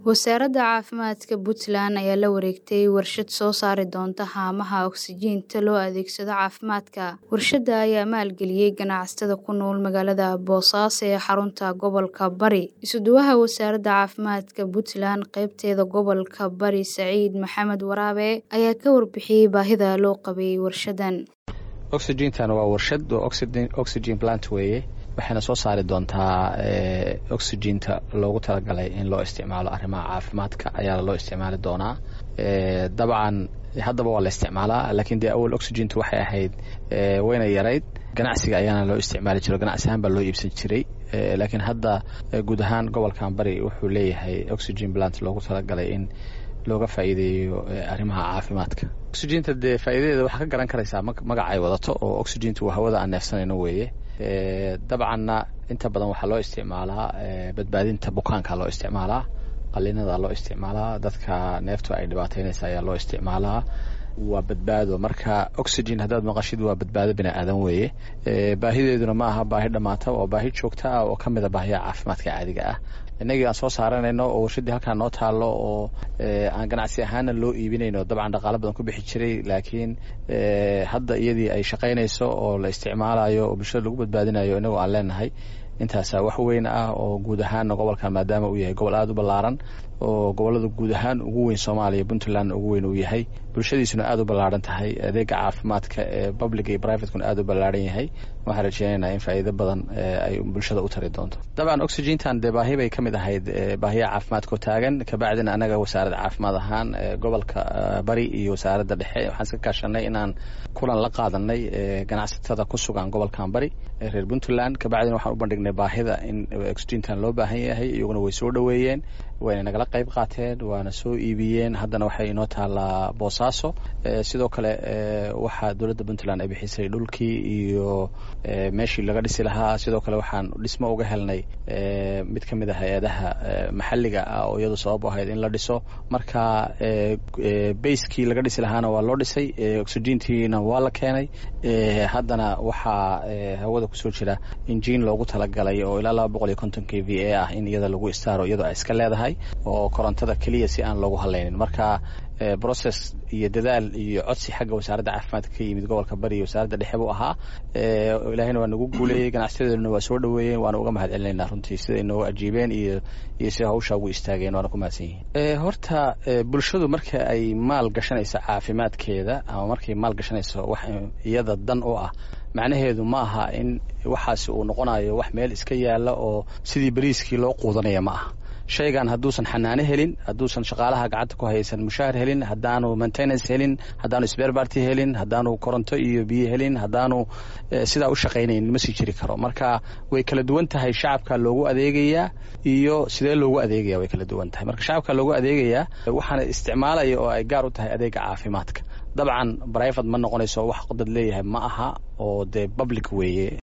Wasaaradda Caafimaadka Puntland ayaa la wareegtay warshad soo saari doonta haamaha ogsijiinta loo adeegsado caafimaadka. Warshadda ayaa maalgeliyay ganacsatada ku nool magaalada Boosaaso ee xarunta gobolka Bari. Isuduwaha Wasaaradda Caafimaadka Puntland qaybteeda gobolka Bari Saciid Maxamed Waraabe ayaa ka warbixiyay baahida loo qabay warshadan. oxygentan waa warshad oo oxygen plant weeye waxayna soo saari doontaa oxyginta loogu talagalay in loo isticmaalo arrimaha caafimaadka ayaa loo isticmaali doonaa dabcan haddaba waa la isticmaalaa laakiin dee awal oxyginta waxay ahayd wayna yarayd ganacsiga ayaana loo isticmaali jiro ganacsi ahaan baa loo iibsan jiray laakiin hadda guud ahaan gobolkan bari wuxuu leeyahay oxygen plant loogu talagalay in looga faa'iideeyo arrimaha caafimaadka oxyginta dee faa'iidadeeda waxaa ka garan karaysaa magaca ay wadato oo oxyginta waa hawada aan neefsanayno weeye dabcanna inta badan waxaa loo isticmaalaa badbaadinta bukaanka loo isticmaalaa qalinada loo isticmaalaa dadka neeftu ay dhibaataynaysa ayaa loo isticmaalaa waa badbaado marka oxygen haddaad maqashid waa badbaado bini aadan weeye baahideeduna ma aha baahi dhammaata waa baahi joogta ah oo ka mida baahiyaha caafimaadka caadiga ah innagii aan soo saaranayno oo warshaddii halkaan noo taallo oo aan ganacsi ahaana loo iibinayno dabcan dhaqaalo badan ku bixi jiray laakiin hadda iyadii ay shaqaynayso oo la isticmaalayo oo bulshada lagu badbaadinayo innagoo aan leenahay intaasaa wax weyn ah oo guud ahaanna gobolkan maadaama uu yahay gobol aada u ballaaran oo gobollada guud ahaan ugu weyn soomaaliya puntlandna ugu weyn uu yahay bulshadiisuna aada u ballaaran tahay adeega caafimaadka ee public iyo privatekuna aada u ballaaran yahay waxaan rajeynaynaa in faa'iido badan ay bulshada u tari doonto dabcan oxygentan dee baahi bay ka mid ahayd baahiyaha caafimaadka oo taagan kabacdina anaga wasaaradda caafimaad ahaan gobolka bari iyo wasaaradda dhexe waxaan iska kaashanay inaan kulan la qaadanay ganacsatada ku sugan gobolkan bari ee reer puntland kabacdina waxaan u bandhignay baahida in oxygentan loo baahan yahay iyaguna way soo dhoweeyeen wayna nagala qayb qaateen waana soo iibiyeen haddana waxay inoo taallaa boosaaso sidoo kale waxaa dowladda puntland ay bixisay dhulkii iyo meeshii laga dhisi lahaa sidoo kale waxaan dhismo uga helnay mid ka mid a hay-adaha maxalliga ah oo iyadu sabab u ahayd in la dhiso marka bayskii laga dhisi lahaana waa loo dhisay oxygentiina waa la keenay haddana waxaa hawada kusoo jira injiin loogu talagalay oo ilaa laba boqol iyo konton k v a ah in iyada lagu istaaro iyadoo ay iska leedahay oo korontada keliya si aan loogu hadlaynin marka process iyo dadaal iyo codsi xagga wasaaradda caafimaadka ka yimid gobolka bari iyo wasaaradda dhexe buu ahaa ilaahayna waa nagu guuleeyey ganacsiyadeenuna waa soo dhoweeyeen waana uga mahad celinaynaa runtii siday noogu ajiibeen iyo iyo sida hawshaa ugu istaageen waana ku mahadsan yihiin horta bulshadu marka ay maal gashanayso caafimaadkeeda ama markay maal gashanayso wax iyada dan u ah macnaheedu ma aha in waxaasi uu noqonayo wax meel iska yaalla oo sidii bariiskii loo quudanaya ma aha shaygan hadduusan xanaano helin hadduusan shaqaalaha gacanta ku haysan mushaahar helin haddaanu maintenance helin haddaanu sberbarty helin haddaanu koronto iyo biyo helin haddaanu sidaa u shaqaynayn ma sii jiri karo marka way kala duwan tahay shacabka loogu adeegayaa iyo sidee loogu adeegaya way kala duwan tahay marka shacabka loogu adeegayaa waxaana isticmaalaya oo ay gaar u tahay adeega caafimaadka dabcan brivate ma noqonayso wax dad leeyahay ma aha oo dee public weeye